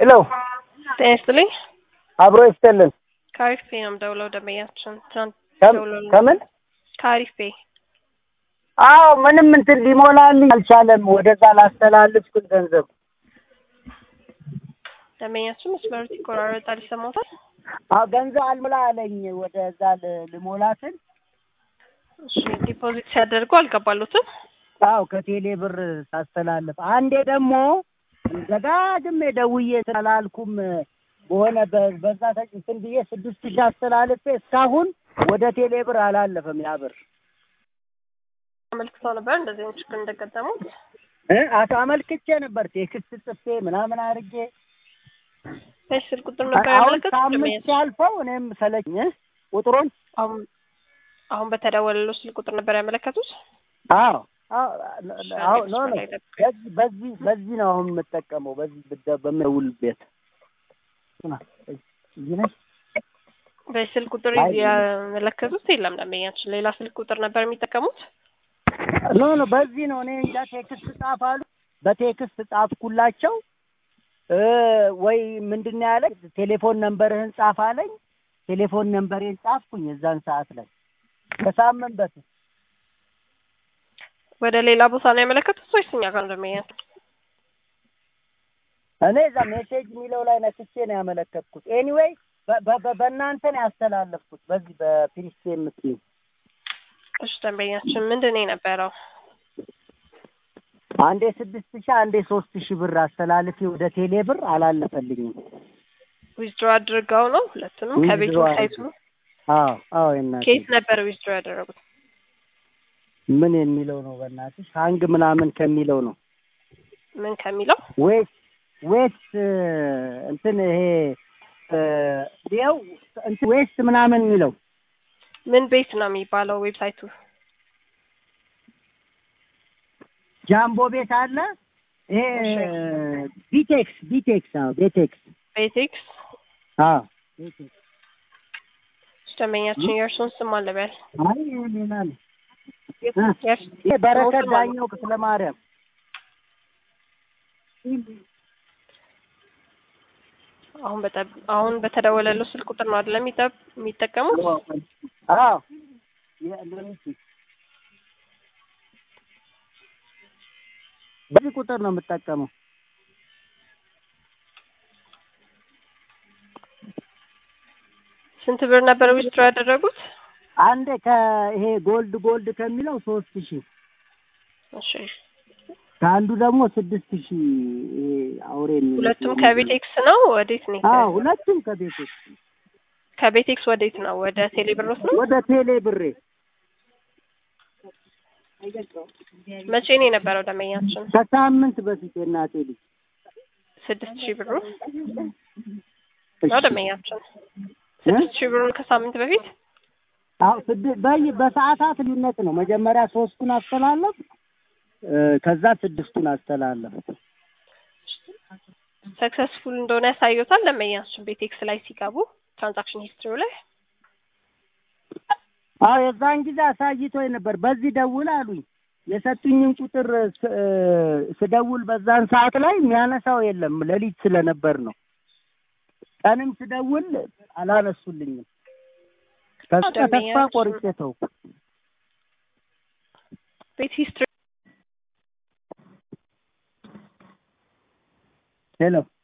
ሄሎ ጤና ይስጥልኝ። አብሮ ይስጥልን። ከአሪፍ ፔ ነው የምደውለው። ደንበኛችን ትናንት ከም- ደውሎልን ከምን ከአሪፍ ፔ አዎ ምንም እንትን ሊሞላልኝ አልቻለም። ወደዛ ላስተላልፍ ስል ገንዘብ ደንበኛችን መስመሩ ይቆራረጣል፣ ይሰማታል። አዎ ገንዘብ አልሞላ አለኝ። ወደዛ ል- ልሞላትን እሺ ዲፖዚት ሲያደርጉ አልገባሉትም። አዎ ከቴሌ ብር ሳስተላልፍ አንዴ ደግሞ ደጋግሜ ደውዬ ስላላልኩም በሆነ በ- በዛ ተጭ እንትን ብዬ ስድስት ሺህ አስተላልፌ እስካሁን ወደ ቴሌ ብር አላለፈም ያ ብር አመልክተው ነበር እንደዚህ አይነት ችግር እንደገጠሙት። እ አቶ አመልክቼ ነበር ቴክስት ጽፌ ምናምን አድርጌ በዚህ ስልክ ቁጥር ነበር አሁን ያመለከቱት ሳምንት ደንበኛችን። ሲያልፈው እኔም ሰለኝ እ ቁጥሩን አሁን አሁን በተደወለለው ስልክ ቁጥር ነበር ያመለከቱት። አዎ አዎ አዎ ኖ ኖ ላይ ነበር። በዚህ በዚህ በዚህ ነው አሁን የምጠቀመው በዚህ ብደ- በምደውል ቤት ስማ፣ እዚህ ነሽ? በዚህ ስልክ ቁጥር አይ፣ ያመለከቱት የለም ደንበኛችን። ሌላ ስልክ ቁጥር ነበር የሚጠቀሙት። ኖ ኖ በዚህ ነው እኔ እንጃ ቴክስት ጻፍ አሉ በቴክስት ጻፍኩላቸው እ ወይ ምንድን ነው ያለኝ ቴሌፎን ነንበርህን ጻፍ አለኝ ቴሌፎን ነንበሬን ጻፍኩኝ የዛን ሰዓት ላይ ከሳምንት በፊት ወደ ሌላ ቦታ ነው ያመለከቱት ወይስ እኛ ጋር ነው ደንበኛችን? እኔ እዛ ሜሴጅ የሚለው ላይ ነክቼ ነው ያመለከትኩት ኤኒዌይ በ- በ- በ- በእናንተ ነው ያስተላለፍኩት በዚህ በፒሪስቴ የምትይው እሺ ደንበኛችን ምንድን ነው የነበረው? አንዴ ስድስት ሺህ አንዴ ሶስት ሺህ ብር አስተላልፌ ወደ ቴሌ ብር አላለፈልኝም ዊዝድሮ አድርገው ነው ሁለቱንም Withdraw ከቤቱ ሳይቱ አዎ አዎ የእናትህ ከየት ነበር ዊዝድሮ ያደረጉት? ምን የሚለው ነው በእናትሽ ሀንግ ምናምን ከሚለው ነው ምን ከሚለው ዌት ዌት እንትን ይሄ ው እንትን ዌስት ምናምን የሚለው ምን ቤት ነው የሚባለው ዌብሳይቱ? ጃምቦ ቤት አለ ይሄ ቢቴክስ ቢቴክስ አዎ ቤቴክስ ቤቴክስ አዎ ቤቴክስ ደንበኛችን የእርሱን ስም አለበል አይ ይሄ ሌላ ነው እ ይሄ በረከት ዳኘው ክፍለ ማርያም አሁን በጠ- አሁን በተደወለለው ስልክ ቁጥር ነው አይደለም የሚጠ- የሚጠቀሙት? አዎ የ- ለምን- በዚህ ቁጥር ነው የምጠቀመው ስንት ብር ነበር ዊዝድሮ ያደረጉት? አንዴ ከይሄ ጎልድ ጎልድ ከሚለው ሶስት ሺህ እሺ ከአንዱ ደግሞ ስድስት ሺህ ይሄ አውሬ የሚመስለው ሁለቱም ከቤቴክስ ነው። ወዴት ነው? አዎ ሁለቱም ከቤት ውስጥ ከቤቴክስ ወዴት ነው? ወደ ቴሌብሮስ ነው። ወደ ቴሌ ብሬ መቼ ነው የነበረው ደንበኛችን? ከሳምንት በፊት የእናቴ ልጅ ስድስት ሺህ ብሩ ነው ደንበኛችን። ስድስት ሺህ ብሩን ከሳምንት በፊት አዎ ስድ- በይ በሰዓታት ልዩነት ነው። መጀመሪያ ሶስቱን አስተላለፍ እ፣ ከዛ ስድስቱን አስተላለፍ። ሰክሰስፉል እንደሆነ ያሳዩታል ደንበኛችን ቤቴክስ ላይ ሲገቡ ትራንዛክሽን ሂስትሪው ላይ አዎ የዛን ጊዜ አሳይቶኝ ነበር። በዚህ ደውል አሉኝ። የሰጡኝን ቁጥር ስ- እ፣ ስደውል በዛን ሰዓት ላይ የሚያነሳው የለም። ሌሊት ስለነበር ነው። ቀንም ስደውል አላነሱልኝም። ከዛ ተስፋ ደንበኛችን- ቆርጬ ተውኩ። ቤት ሂስትሪ ሄሎ